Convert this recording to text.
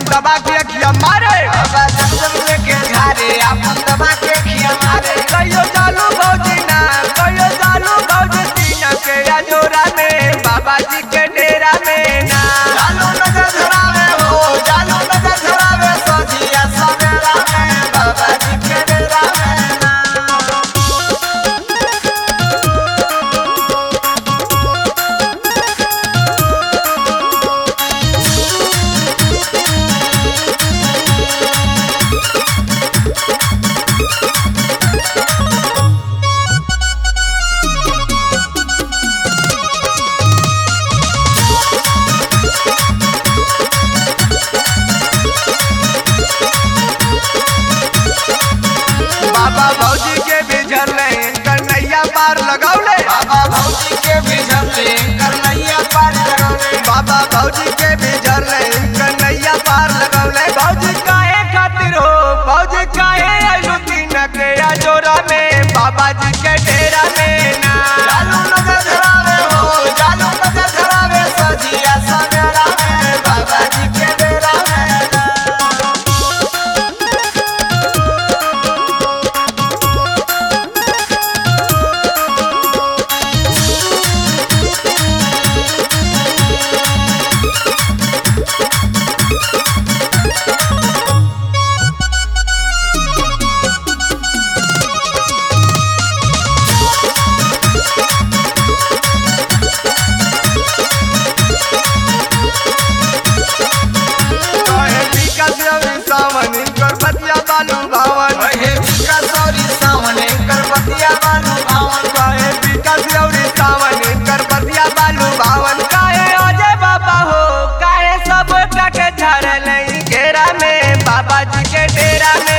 दबा के अखिया मारे बाबा जब जब लेके झारे अपन दबा के खिया मारे कहियो चालू भौजी ना कहियो चालू भौजी तीन के अजोरा में बाबा जी के डेरा में ना चालू नजर धरावे हो चालू नजर धरावे सोझिया सवेरा में बाबा जी के डेरा में ना बाबा भौजी के बिझल कन्हैया पार लगौले बाबा भौजी के बिझले करनैया पार लगौले बाबा भौजी के बिझल कन्हैया पार लगौले भौजी काहे खातिर हो भौजी काहे आइलू तीन के अजोरा में बाबा जी के डेरा में ना चालू नजर धरावे हो चालू नजर धरावे सोझिया सवेरा में बाबा जी के डेरा में ना काहे विकास रवि सावन इनकर बतिया बालू भावन ओहे बिका सौरी सामने करपतिया बालू भावन काहे विकास रवि सावन इनकर बतिया बालू भावन काहे अजय बाबा हो काहे सब टके झरल घेरा में बाबा जी के डेरा में